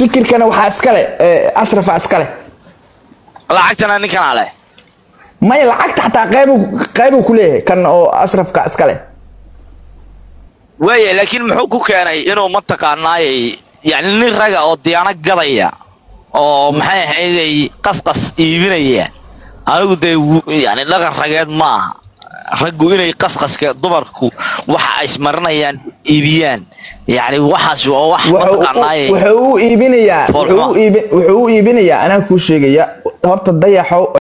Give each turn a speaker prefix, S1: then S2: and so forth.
S1: fikirkana waxaa iskale ashrafa iskale
S2: lacagtana ninkanaa leh
S1: maya lacagta xataa qaybu qaybu ku leeyahay kan oo ashrafka iskale
S2: waaya laakiin muxuu ku keenay inuu mataqaanaayay yani nin raga oo diyaano gadaya oo maxay ahayday qasqas iibinaya anigu dee yani dhaqan rageed ma aha raggu inay qasqaska dumarku waxa ay ismarinayaan iibiyaan yani waxaas waa wax mataqaanaayay
S1: wuxuu u iibinayaa
S2: Foolxumo.
S1: wuxuu u iibi- wuxuu u iibinayaa anaa kuu sheegaya horta dayaxow